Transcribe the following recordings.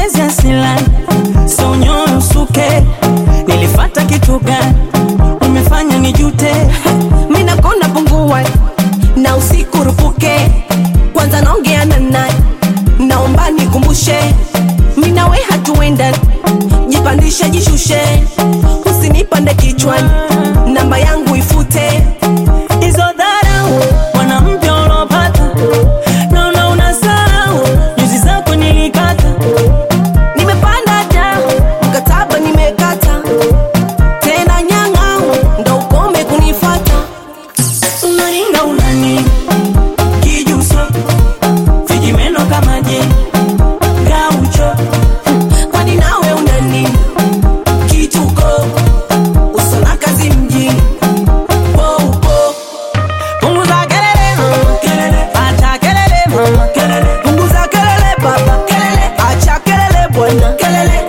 mapenzi asilani sonyoyo usuke nilifata kitu gani umefanya nijute mina kona pungua na usiku rupuke kwanza naongea na nani naomba nikumbushe minawe hatuenda jipandishe jishushe usinipande kichwani namba yangu ifute hizo dharau mwanamke ulopata naona unasahau nyuzi zako nilikata nimepanda da mkataba nimekata tena nyang'au ndo ukome kunifata unaringa unani kijuso vijimeno kama je gaucho kwani nawe unani kituko usona kazi mjini poupo punguza kelele mama kelele acha kelele mama kelele punguza kelele baba kelele acha kelele bwana kelele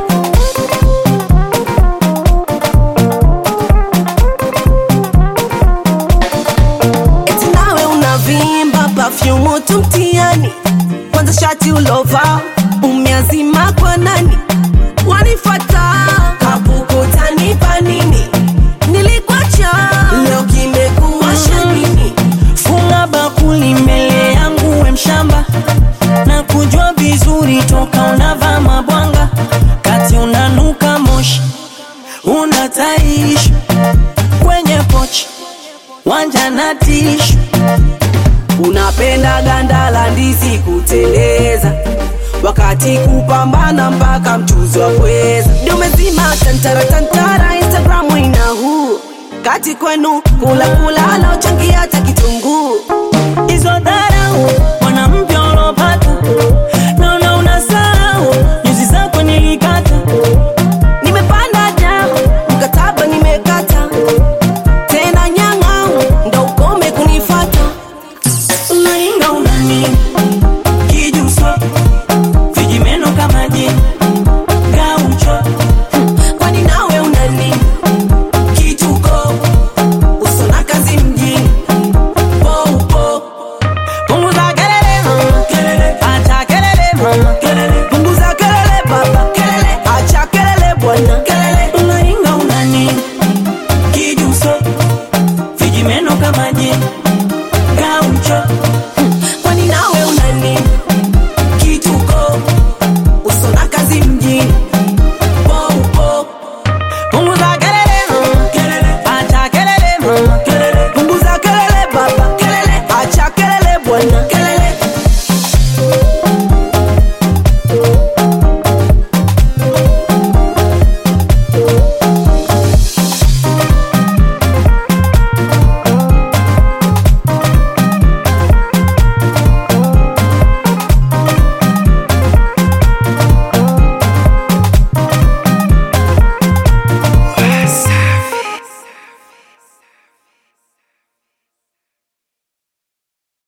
eti nawe unavimba pafyumu tu mtiani kwanza shati ulova umeazima kwa nani wanifata kapukutanipa nini nilikwacha leo kimekuwasha nini funga bakuli mbele yangu we mshamba na kujua vizuri toka unavaa mabwanga kati unanuka moshi unataishi kwenye pochi wanja na tishu unapenda ganda la ndizi kuteleza wakati kupambana mpaka mchuzi wa pweza dumezima tantara tantara instagramu ina huu kati kwenu kula kula anaochangia hata kitunguu hizo dharau mwanamke ulopata